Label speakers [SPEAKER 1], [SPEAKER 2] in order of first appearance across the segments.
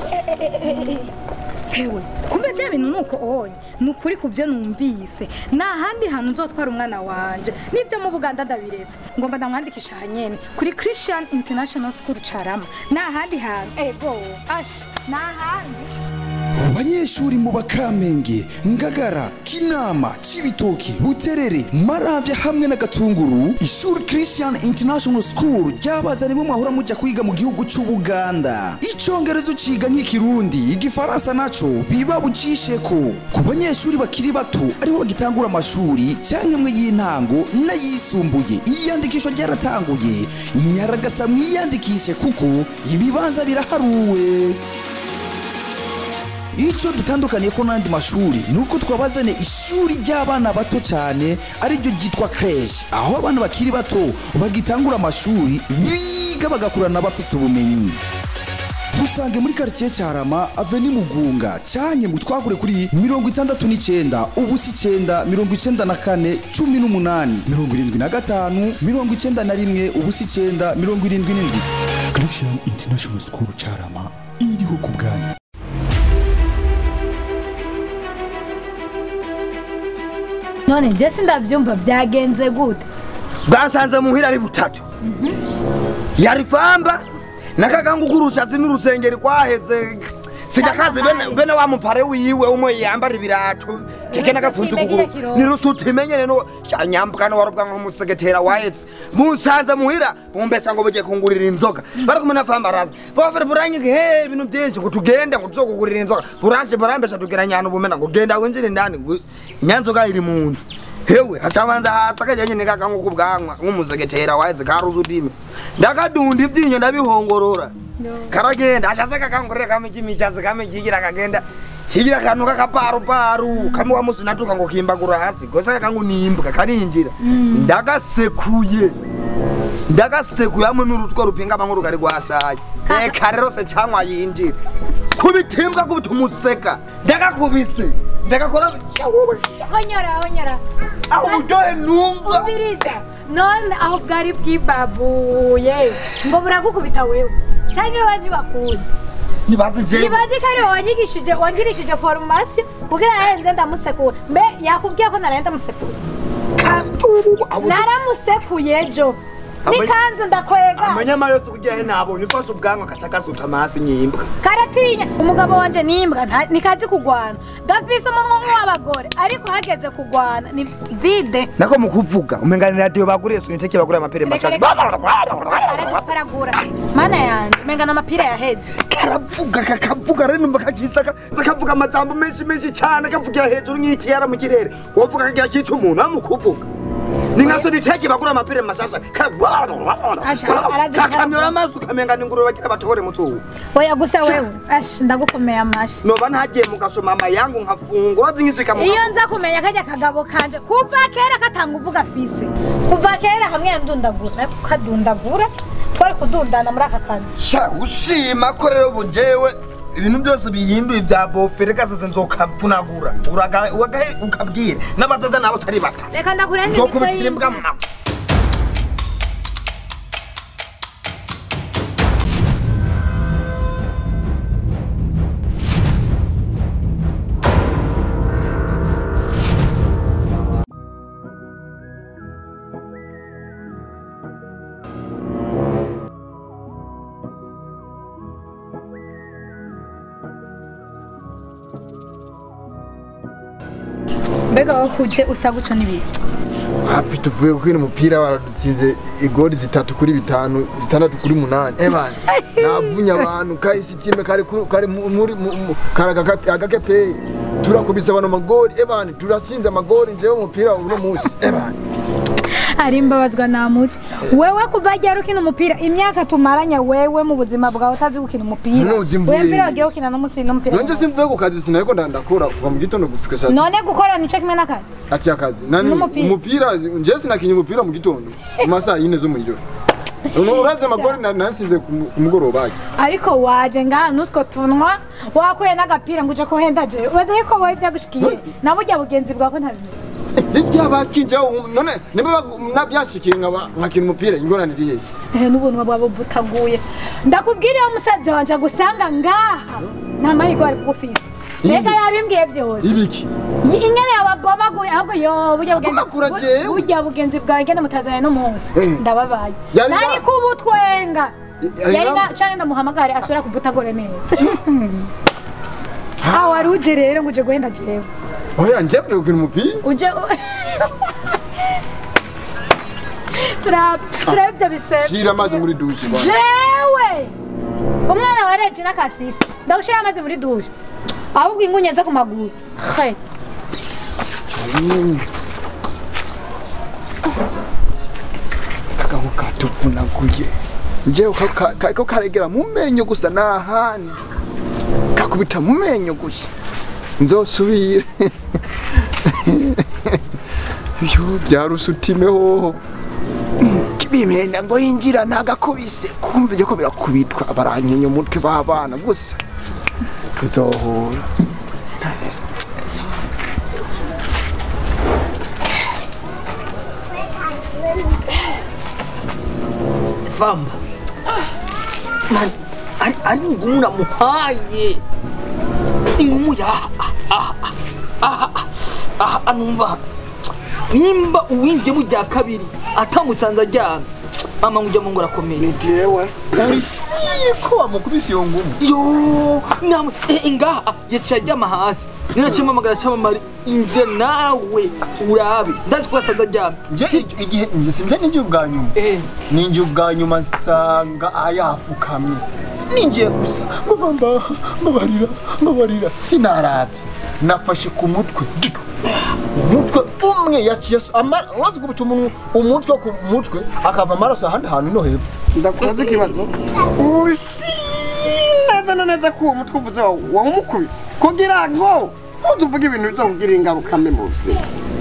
[SPEAKER 1] hewe kumbe bya bintu ni uko onye ni ukuri ku byo numvise nta handi hantu nzotwara umwana wanje n'ibyo mu buganda ndabiretse ngomba ndamwandikisha hanyene kuri christian international school carama nta handi hantu ego asha nta handi
[SPEAKER 2] abanyeshuri mu bakamenge ngagara kinama cibitoki buterere maravya hamwe na gatunguru ishuri christian international school ryabazanye mu mahora muja kwiga mu gihugu c'ubuganda icongerezo ciga nk'ikirundi igifaransa naco biba bucisheko ku banyeshuri bakiri bato ariho bagitangura amashuri canke mwe y'intango n'ayisumbuye iyandikishwa ryaratanguye nyaragasa mwiyandikishe kuko ibibanza biraharuwe icyo dutandukaniye ko n'andi mashuri ni uko twabazane ishuri ry'abana bato cyane ariryo ryitwa creche aho abana bakiri bato bagitangura amashuri biga bagakurana bafite ubumenyi dusange muri karitsiye cyarama aveni mugunga cyanye mu twagure kuri mirongo itandatu n'icyenda ubusa icyenda mirongo icyenda na kane cumi n'umunani mirongo irindwi na gatanu mirongo icyenda na rimwe ubusa icyenda mirongo irindwi n'indwi christian international school cyarama iriho ku bwanyu
[SPEAKER 1] none njye sindabyumva byagenze gute
[SPEAKER 3] bwasanze muhira ari butatu yari famba nakagangu k'urushatsi n'urusengeri kwaheze sidakazi bene bene wa mupare wiwe umwe yambara ibirato keke nagafunze ukuguru nirusuti imenyene no nyambuka no warubwa nk'umusegetera wahetse musanze muhira bumbesa ngo bugiye kungurira inzoga bari kumwe na famba araza bafere buranyige he ibintu byinshi ngo tugende ngo tuzokugurira inzoga buranje burambesha tugira nyana ubumena ngo genda winjire indani ngo inyanzoga iri mu nzu hewe hacabanza hatsa kajyanye nikagangu kubwanwa nk'umusegetera wahetse karuzi udime ndakadunda ibyinyo ndabihongorora karagenda ashaze kakangurira kame kimishazi kame kigira kagenda kigira kantu kakaparuparu kame wamusinatuka ngo kimbagura hasi gosa kakangu nimbwa karinjira ndagasekuye ndagasekuye hamwe n'urutwe rupinga amwe rugari rwasaye eka rero se cyangwa yinjira kubitimbwa kubita umuseka ndagakubise ndagakora
[SPEAKER 1] honyora honyora
[SPEAKER 3] aho uburyohe numva
[SPEAKER 1] ubiriza none aho bwari bwibabuye ngo buragukubita wewe cyangwa we ntibakunze
[SPEAKER 3] ntibazi jewe
[SPEAKER 1] ibazi ko ari wowe wanyigishije wangirishije foromasiyo kugira ahenze ndamusekura mbe yakubwiye ko naraye ndamusekura
[SPEAKER 3] katubu abo
[SPEAKER 1] naramusekuye ejo
[SPEAKER 3] Amenye-
[SPEAKER 1] n'ikanzu ndakwega
[SPEAKER 3] amanyama yose kugira nabonye ufashe ubwanwa kaca gasuta amasi nyimbwa
[SPEAKER 1] karatinya umugabo wanje ni imbwa nta- ntikazi kugwana gafise umunwa nk'uw'abagore ariko hageze kugwana ni vide
[SPEAKER 3] nako mukuvuga umengana radiyo baguriye suniteke baguriye amapere
[SPEAKER 1] Reka,
[SPEAKER 3] mashasha
[SPEAKER 1] reka. araje kukaragura mana yanjye mengana amapira yaheze
[SPEAKER 3] karavuga kakavuga rero numva kakisaka kavuga amajambo menshi menshi cyane kavugira hejuru nk'ikiyara mu kirere wovuga kagira kica umuntu amukuvuga ni nka soniteke bagura amapere mashasha
[SPEAKER 1] Asha, aragira-
[SPEAKER 3] kakamyora amazi ukamenga ingurube bagira batobore mutubu
[SPEAKER 1] oya gusa wewe ash ndagukomeye amashi
[SPEAKER 3] noba ntagiye mugasoma amayangu nkafungura zinyishika mu
[SPEAKER 1] iyo nza kumenya kajya kagabo kanje kuva kera katanga uvuga afise kuva kera hamwe ndundagura ariko kadundagura twari kudundana muri aka kazi
[SPEAKER 3] sha ushima ko rero ubu njyewe ibintu byose bihinduye bya bofere gasaze nzokavunagura Uraga- uragahe ukabwira n'abadaza nabo atari bata
[SPEAKER 1] reka ndakurenge
[SPEAKER 3] nzokubitira imbwa mu nako
[SPEAKER 1] mbega wakuje usa guca n'ibintu
[SPEAKER 4] hapi tuvuye gukina umupira baradutsinze igori zitatu kuri bitanu zitandatu kuri munani ebana navunye abantu kahise itime kari ku- kari mu- muri mu- mu- kari agaka- agakeperi turakubise abantu amagori ebana turatsinze amagori njewe umupira uno munsi ebana
[SPEAKER 1] ari mbabazwa na muti wewe kuva ryari ukina umupira imyaka tumaranye wewe mu buzima bwawe utazi gukina umupira
[SPEAKER 4] None uzi mvuye-
[SPEAKER 1] wewe mpira wagiye gukina n'umusi n'umupira
[SPEAKER 4] nanje simvuye ku kazi sinariko nda- ndakora kuva mu gitondo gushika saa sita
[SPEAKER 1] none gukora nico kimwe n'akazi
[SPEAKER 4] ati akazi nani
[SPEAKER 1] N'umupira.
[SPEAKER 4] umupira njewe sinakinye umupira mu gitondo mu masaha yine zo mw'ijoro Uno urazi amagori na- nansinze ku mu- ku mugoroba ajya
[SPEAKER 1] ariko waje ngaha n'utwo tunwa wakuye n'agapira ngo uje kuhenda je wadaye ko wowe byagushikiye na burya bugenzi bwawe ntabizi
[SPEAKER 4] ibyabakinje none niba nabyashikiye nkaba nkakina umupira ingorane iri hehe
[SPEAKER 1] ehe n'ubuntu bwaba butaguye ndakubwira iyo musaza wanje agusanga ngaha nta mahirwe ari kugufise mbega yabimbwiye byose
[SPEAKER 4] ibiki
[SPEAKER 1] Yi- ingene yababomaguye ahubwo yo burya bugenzi
[SPEAKER 4] Abomagura jewe?
[SPEAKER 1] burya bugenzi bwawe ngene mutazanye n'umunsi
[SPEAKER 4] Eh.
[SPEAKER 1] ndababaye
[SPEAKER 4] Yari
[SPEAKER 1] nari
[SPEAKER 4] ba-
[SPEAKER 1] kubutwenga
[SPEAKER 4] Yari
[SPEAKER 1] yari
[SPEAKER 4] ba-
[SPEAKER 1] na canke ndamuhamagare asubira kuvutagore neza aho wari uje rero ngo uje guhenda jewe
[SPEAKER 4] oya njyewe gukina umupira
[SPEAKER 1] uje turaba turaba ibyo bisebe
[SPEAKER 4] shira amazi muri dushe bwana
[SPEAKER 1] jewe umwana wa regina kasisi ndagushira amazi muri dushe ahubwo ingunye zo ku maguru He.
[SPEAKER 4] kagabo katuvunaguye njyewe ka- ka- kariko karegera mu menyo gusa n'ahandi kakubita mu menyo gusa nzosubire yo byarusutime hoho bimenda ngo yinjira ntagakubise kumva ibyo ko birakubitwa barankenya umutwe w'abana gusa tuzohura
[SPEAKER 5] vamba man ari ari ngumu namuhaye ingumu ya aha aha aha anumva nimba uwinjiye mu rya kabiri atamusanze aryamye mama ngo ujya mu ngo arakomeye
[SPEAKER 4] jewe urisiye ko wamukubise iyo ngumu
[SPEAKER 5] yo namwe eh, ngaha yaciye aryama hasi ninaciye mpamagara cyamamare injira nawe urabe ndazi ko yasanze aryamye
[SPEAKER 4] nje igihe nje sinze ninjye ubwa nyuma
[SPEAKER 5] eh
[SPEAKER 4] ninjye ubwa nyuma nsanga ayafukamye ninjiye gusa mubamba mbabarira mbabarira sinarabye nafashe ku mutwe gito umutwe umwe yaciye so- ama- wazi kubita umuntu umutwe ku mutwe akava amaraso ahandi hantu no hepfo
[SPEAKER 6] ndakubaza ikibazo usi neza na neza ko uwo mutwe uvuze wawumukubise kugira ngo ntuzuvuge ibintu bizakugirira ingaruka mbi mu buzima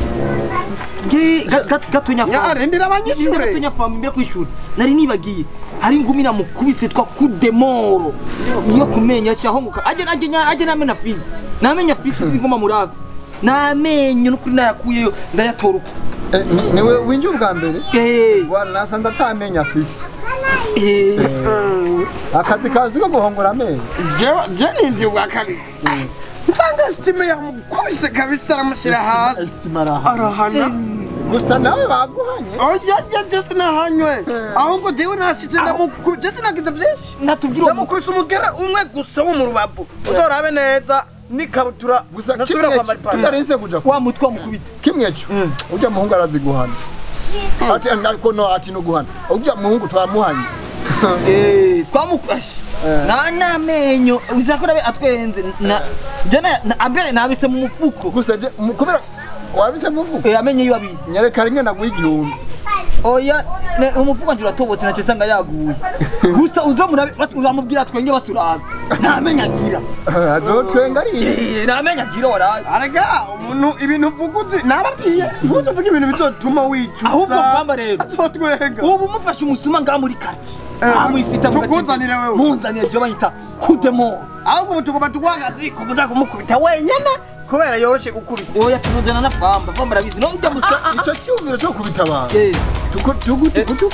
[SPEAKER 5] nge ga- ga- gatonya famba.
[SPEAKER 6] yarindira
[SPEAKER 5] Ninde
[SPEAKER 6] abanyeshure
[SPEAKER 5] gatonya famba imbere kw'ishuri nari nibagiye hari ingumi namukubise twa kudemoro iyo kumenya cyahonguka aje aje nya- aje namena fili namenya fisi singoma murabe namenyo nukuri nayakuyeyo ndayatora uko
[SPEAKER 4] Eh, ni- niwe winjiye ubwa mbere
[SPEAKER 5] Eh,
[SPEAKER 4] Bwana nasanze atamenya afise
[SPEAKER 5] eh,
[SPEAKER 4] akazi kazi ko guhongora amenyo
[SPEAKER 6] jewe je ninjiye ubwa kabiri nsanga sitime yamukubise kabisa aramushyira hasi
[SPEAKER 4] Estima araha.
[SPEAKER 6] arahana
[SPEAKER 4] gusa nawe baguhanye
[SPEAKER 6] oya je je sinahanywe ahubwo jewe nasize ndamukubise je sinagize vyinshi
[SPEAKER 5] natubwira uwo mu-
[SPEAKER 6] ndamukubise umugera umwe gusa wo mu rubavu uzorabe neza n'ikabutura
[SPEAKER 4] gusa
[SPEAKER 6] ntasubira
[SPEAKER 4] kimwe
[SPEAKER 6] kwambara ipantaro
[SPEAKER 4] tutarinse kuja ku
[SPEAKER 5] wa mutwe wamukubita
[SPEAKER 4] kimwe cyo ujya muhungu arazi guhana ati ariko no ati no guhana ujya muhungu twamuhanye
[SPEAKER 5] Eh, twamukashe na namenyo ushaka urabe atwenze na jana na- ambere nabise mu mufuko
[SPEAKER 4] gusa je mu- kubera wabise muvuga
[SPEAKER 5] Eh, amenyo yiwe abiri
[SPEAKER 4] nyereka rimwe naguha igihumbi
[SPEAKER 5] oya ne- umufuko wanje uratobotse nacyo nsanga yaguye gusa uzo murabe bas- uramubwira twenge basurabe ntamenya agira
[SPEAKER 4] azotwenga ari
[SPEAKER 5] Eh, ntamenya agira waraye
[SPEAKER 6] arega umuntu ibintu uvuga uzi nababwiye ntuzi uvuga ibintu bizotuma wicuza
[SPEAKER 5] ahubwo kwamba rero
[SPEAKER 6] azotwenga
[SPEAKER 5] ubu mufashe umusuma ngaha muri quartier
[SPEAKER 6] Eh,
[SPEAKER 5] amwisita
[SPEAKER 6] tukuzanire wewe.
[SPEAKER 5] munzanire je banyita kudemo
[SPEAKER 6] ahubwo ubu tugomba tugwagazi kubuza kumukubita wenyene kubera yoroshe gukubita
[SPEAKER 5] oya tunuzana na famba famba arabizi no ujya musa
[SPEAKER 4] icyo cyumviro cyo kubita abantu
[SPEAKER 5] Eh,
[SPEAKER 4] tuku tuku
[SPEAKER 5] Eh.
[SPEAKER 4] tuku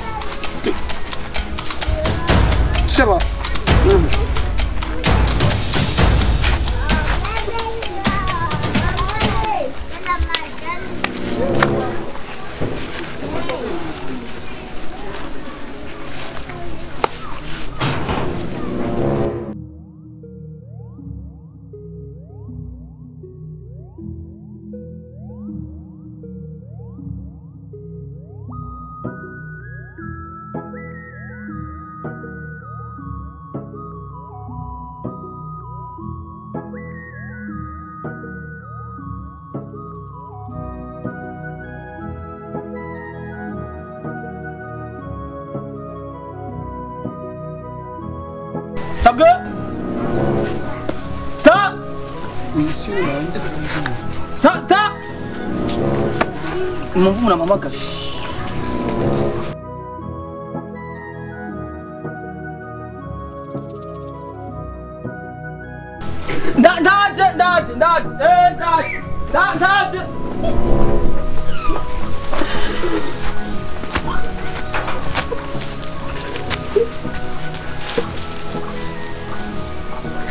[SPEAKER 6] sheba
[SPEAKER 5] sabwe sa sa sa umuntu muramamagaje Nda- ndaje ndaje ndaje eh ndaje nda- ndaje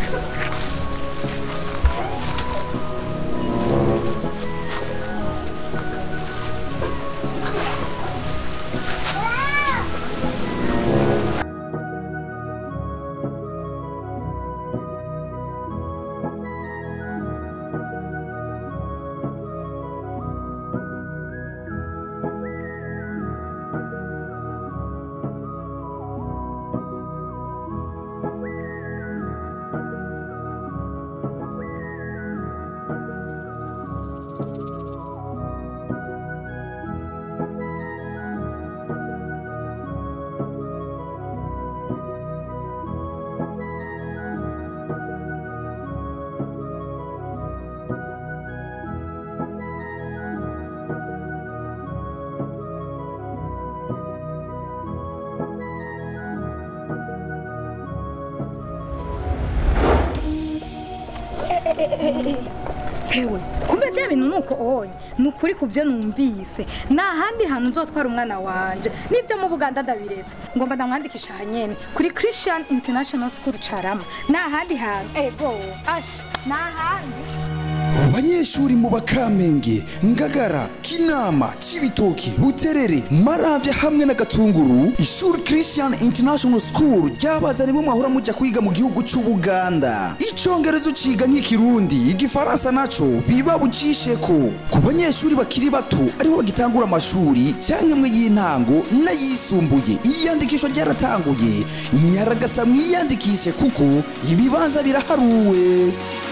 [SPEAKER 1] hewe kumbe bya bintu nuko onye ni ukuri ku byo numvise nta handi hantu nzotwara umwana wanje n'ibyo mu buganda ndabiretse ngomba ndamwandikisha hanyene kuri christian international school carama nta handi hantu ego asha nta handi
[SPEAKER 2] abanyeshuri mu bakamenge ngagara kinama cibitoki buterere maravya hamwe na gatunguru ishuri christian international school ryabazanye mu mwahora muja kwiga mu gihugu c'ubuganda icongerezo ciga nk'ikirundi igifaransa naco biba bucisheko ku banyeshuri bakiri bato ariho bagitangura amashuri canke mwe y'intango n'ayisumbuye iyandikishwa ryaratanguye nyaragasa mwiyandikishe kuko ibibanza biraharuwe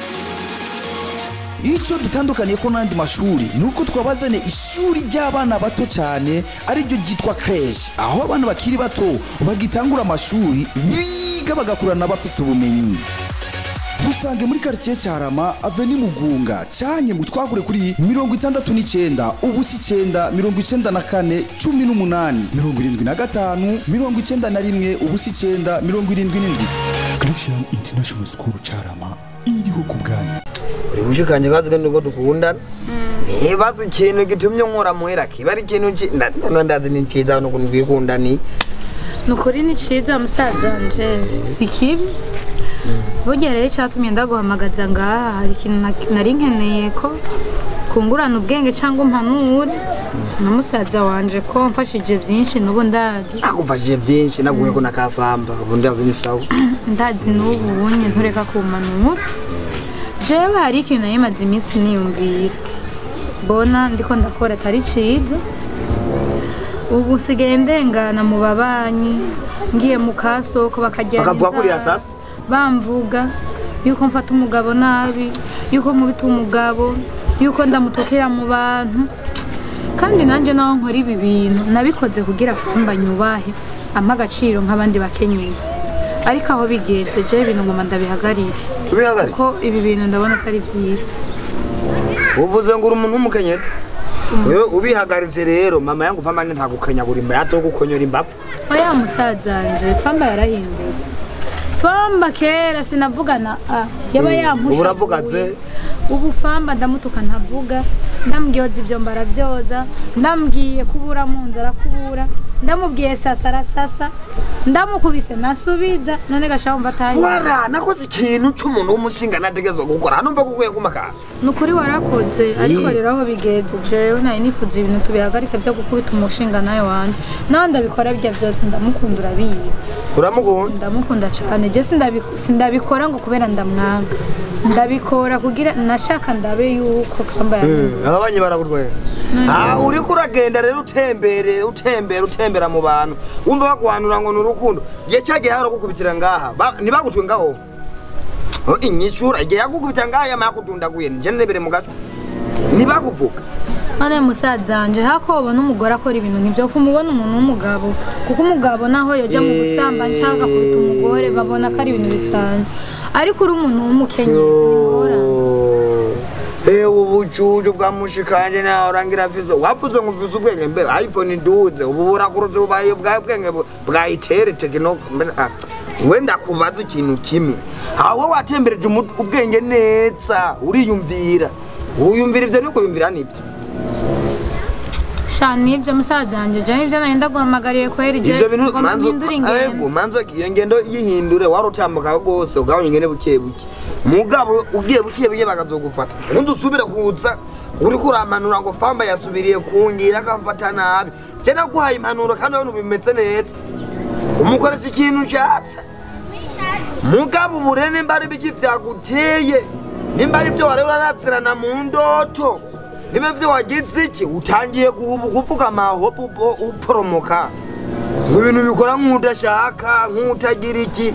[SPEAKER 2] icyo dutandukaniye ko n'andi mashuri ni uko twabazane ishuri ry'abana bato cyane ariryo ryitwa creche aho abana bakiri bato bagitangura amashuri biga bagakurana bafite ubumenyi dusange muri karitsiye cyarama aveni mugunga cyanye mu twagure kuri mirongo itandatu n'icyenda ubusa icyenda mirongo icyenda na kane cumi n'umunani mirongo irindwi na gatanu mirongo icyenda na rimwe ubusa icyenda mirongo irindwi n'indwi christian international school cyarama iriho ku bwanyu
[SPEAKER 3] uri gushikanje kazi kandi ngo dukundana nibaza ikintu gitumye nkora muhera kiba ari ikintu ki- nda- nda- ndazi ni cyiza n'ukuntu twikundaniye
[SPEAKER 1] ni ukuri ni cyiza musaza wanje si kibi burya rero icyatumye ndaguhamagaza ngaha hari ikintu na- nari nkeneye ko kungurana ubwenge cyangwa umpanure na musaza wanje ko mfashije byinshi n'ubu ndazi
[SPEAKER 3] nakufashije byinshi naguhe ko nakafamba ubu ndazi ni sawa
[SPEAKER 1] ndazi n'ubu bunye ntureka kumanura jewe hari ikintu nari maze iminsi niyumvira mbona ndiko ndakora atari ciza ubu nsigaye ndengana mu babanyi ngiye mu kasoko bakajyana
[SPEAKER 3] Bakavuga ko uri
[SPEAKER 1] inzara,
[SPEAKER 3] asasi?
[SPEAKER 1] bamvuga yuko mfata umugabo nabi yuko nkubita umugabo yuko ndamutukira mu bantu kandi nanjye naho nkora ibi bintu nabikoze kugira famba nyubahe ampa agaciro nk'abandi bakenyezi ariko aho bigeze jewe ibintu ngoma ndabihagarike
[SPEAKER 3] ubihagari
[SPEAKER 1] kuko ibi bintu ndabona atari byiza
[SPEAKER 3] uvuze ngo uri umuntu w'umukenyezi wewe ubihagaritse rero mama yangu fama ntagukanyagura imbere ato gukonyora imbavu
[SPEAKER 1] oya musaza wanje famba yarahindutse famba kera sinavugana a yaba yampusha
[SPEAKER 3] ubu uravuga ze
[SPEAKER 1] ubu famba ndamutuka ntavuga ndamubwiye ibyo mbarabyoza ndamubwiye kubura mu nzu arakubura ndamubwiye sasa arasasa ndamukubise nasubiza none gashaka mva atayi
[SPEAKER 3] wara nakoze ikintu cy'umuntu w'umushinga nategezwa gukora hano mva kuguye kumakara
[SPEAKER 1] ni ukuri warakoze ariko rero aho bigeze jewe nari nifuza ibintu tubihagarike byo gukubita umushinga nawe wanjye nawe ndabikora bijya byose ndamukunda urabizi
[SPEAKER 3] uramukunda
[SPEAKER 1] ndamukunda cyane je sindabi- sindabikora ngo kubera ndamwanga ndabikora kugira nashaka ndabe yuko kamba yahinduka
[SPEAKER 3] abanye barakurwanya ah uriko uragenda rero utembere utembera utembera mu bantu wumva baguhanura ngo ni urukundo igihe cyagiye haro gukubitira ngaha Ba- ntibagutwe ngaho Oh, inyishura igihe yagukubita ngaha yama yakudundaguye nje nebere mu gato ntibakuvuga
[SPEAKER 1] none musaza wanje hako ubona umugore akora ibintu nk'ibyo ko umubona umuntu w'umugabo kuko umugabo naho yoja mu busambanyi cyangwa agakubita umugore babona ko ari ibintu bisanzwe ariko uri umuntu w'umukenyezi ni ngorane
[SPEAKER 3] ewe ubucucu bwa mushikanje nawe urangira vizo wavuze ngo mvuze ubwenge mbe iphone nduze ubu burakuruze ubaye bwa bwenge bu- bwayitere tekino mbe- ah, we ndakubaza ikintu kimwe aho watembereje umu- ubwenge neza uriyumvira uyumvira ivyo niko yumvira nibyo
[SPEAKER 1] sha nibyo musaza wanjye je nibyo nari ndaguhamagariye kwera ije
[SPEAKER 3] ivyo bintu
[SPEAKER 1] ngo
[SPEAKER 3] manzo
[SPEAKER 1] mpindure
[SPEAKER 3] ego
[SPEAKER 1] ingendo
[SPEAKER 3] manzo iyo ngendo yihindure wari utambuka rwose ugabanya ingene buke buke mugabo ugiye buke buke bakazogufata ubundi usubire kuza uriko uramanura ngo famba yasubiriye kungira akamfata nabi je naguhaye impanuro kandi urabona bimeze neza umukoresha ikintu ushatse mugabo ubure nimba ari biki vyaguteye nimba ari vyo wari urarazirana mu ndoto niba vyo wagize iki utangiye guhubu kuvuga amahopo upo- uporomoka ngo ibintu bikora nk'udashaka nk'utagira iki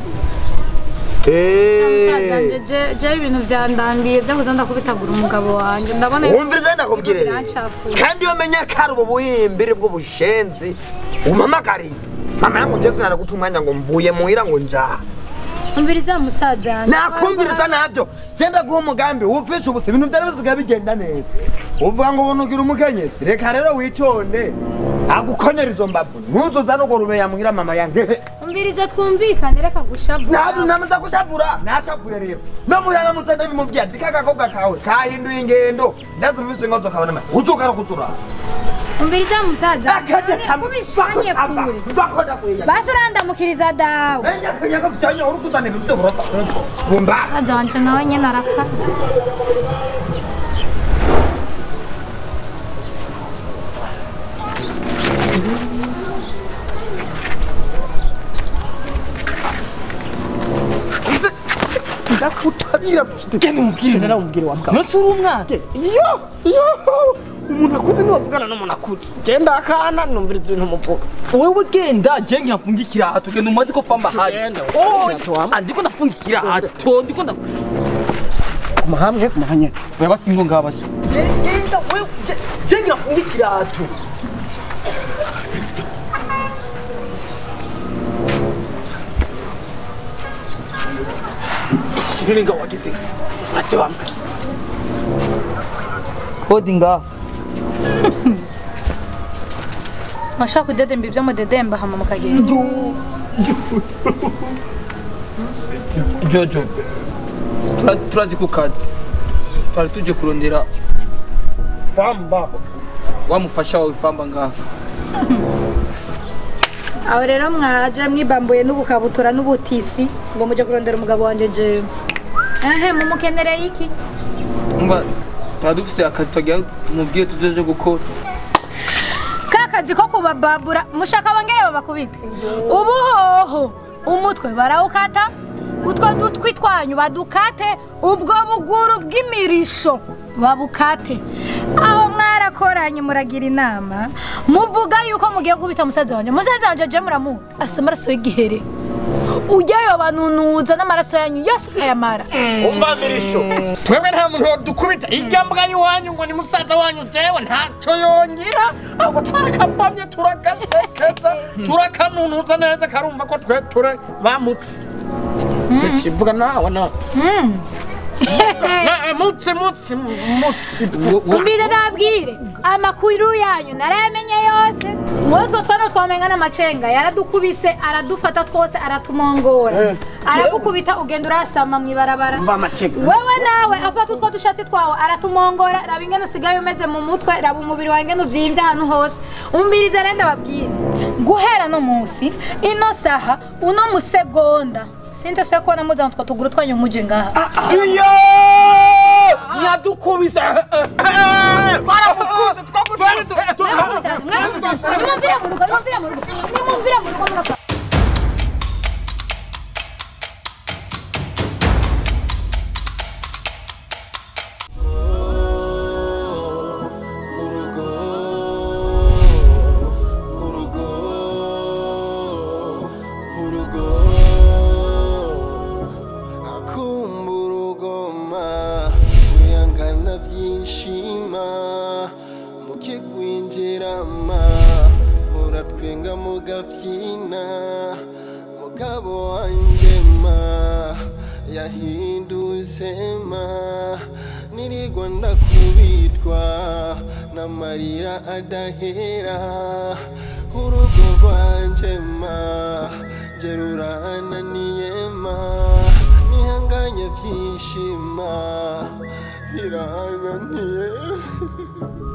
[SPEAKER 1] musaza wanjye
[SPEAKER 3] Eh,
[SPEAKER 1] je je ibintu byandambiye byo kuza ndakubitagura umugabo wanjye ndabona
[SPEAKER 3] wumviriza ndakubwire rero.
[SPEAKER 1] Birancafuye.
[SPEAKER 3] kandi iyo menya ko ari ubu buhimbiri bw'ubushenzi umpamagariye mama yangu nje sinaraguta umwanya ngo mvuye muhira ngo njaha
[SPEAKER 1] umviriza musaza wanjye
[SPEAKER 3] nakumviriza nabyo genda guha umugambi wupfisha ubusa ibintu byari bisigaye bigenda neza uvuga ngo ubona ugira umukenyezi reka rero witonde agukonyera izo mbavu ntuzuza n'urwo rubeya muhira mama yanjye
[SPEAKER 1] umviriza twumvikane reka gushabura
[SPEAKER 3] ntabwo namaze gushavura nashavuye rero no muhira mutende bimubwira ati kagakobwa kawe kahinduye ingendo ndazi mubise ngozo kabona mati uzuka no kuzura
[SPEAKER 1] umviriza musaza
[SPEAKER 3] akajya kamwe
[SPEAKER 1] kubishanye kure
[SPEAKER 3] bakoda kuya
[SPEAKER 1] basi urandamukiriza dawe
[SPEAKER 3] enya kanya ko fyanya urukuzana ibintu burofa kumba
[SPEAKER 1] musaza wanjye nawe nyine araka
[SPEAKER 6] ndakutabira genda umubwire naramubwire wa mugabo
[SPEAKER 5] nose uri umwana
[SPEAKER 6] iyo iyo umuntu akuze ntiwavugana n'umuntu akuze genda akana numviriza ibintu muvuga
[SPEAKER 5] wewe genda je ngihafunga ikirato genda umaze ko famba hari
[SPEAKER 6] Genda,
[SPEAKER 5] Oh,
[SPEAKER 6] ikirato wambaye.
[SPEAKER 5] ah, ndiko ndafunga ikirato ndiko nda
[SPEAKER 6] kuma hamwe kuma hanyene
[SPEAKER 5] wewe basingo ngabasha genda wewe je- je ngihafunga ikirato Shiringa wagize ati wambaye Kodi ngaho
[SPEAKER 1] washaka kudedemba ibyo mudedemba hama mukagenda
[SPEAKER 5] Jojo tura- turazi ku kazi twari tuje kurondera
[SPEAKER 6] famba
[SPEAKER 5] wa mufasha wawe famba ngaho
[SPEAKER 1] aho rero mwaje mwibambuye n'ubukabutura n'ubutisi ngo mujye kurondera umugabo wanjye jewe ehe mumukenereye iki
[SPEAKER 5] umva tuba dufise akazi tugira tumubwire tuzoje gukora
[SPEAKER 1] ka kazi ko kubababura mushaka bongere babakubite ubu hoho umutwe barawukata utwo dutwi twanyu badukate ubwo buguru bw'imirisho babukate aho mwarakoranye muragira inama muvuga yuko mugiye kubita musaza wanjye musaza wanjye je muramuha asa amaraso y'igihere ujyayo banunuza n'amaraso yanyu yose ukayamara
[SPEAKER 6] umva mirisho twebwe nta muntu wadukubita irya mbwa y'iwanyu ngo ni musaza wanyu jewe ntacyo yongera ahubwo twarakabamye turagasekeza turakanunuza neza karumva ko twe ture bamutse kivuga nawe na Na- mutsi mutsi mutsi
[SPEAKER 1] Mbida nabwire amakuru yanyu narayamenye yose muri utwo twana twamenga n'amacenga yaradukubise aradufata twose aratumongora aragukubita ugenda urasama mu ibarabara
[SPEAKER 6] umva amacega
[SPEAKER 1] wewe nawe afata utwo dushatsi twawe aratumongora raba ingene usigaye umeze mu mutwe raba umubiri wawe ingene uvyimbye ahantu hose umbiriza rero ndababwire guhera no munsi ino saha uno musegonda sinzi se kubona muzana utwo tuguru twanyu muje ngaha
[SPEAKER 5] iyo yadukubise twaramukuze
[SPEAKER 1] nimumvire mu rugo nimumvire mu rugo nimumvire mu rugo murapfa
[SPEAKER 7] akumbura ugoma wihangana byinshima mukigwinjirama muratwenga mugabyina mugabo wanjye ma yahindutse ma nirigwa ndakubitwa n'amarira adahera urugo rwanje ma nje rurananiye ma nihanganye byishima birananiye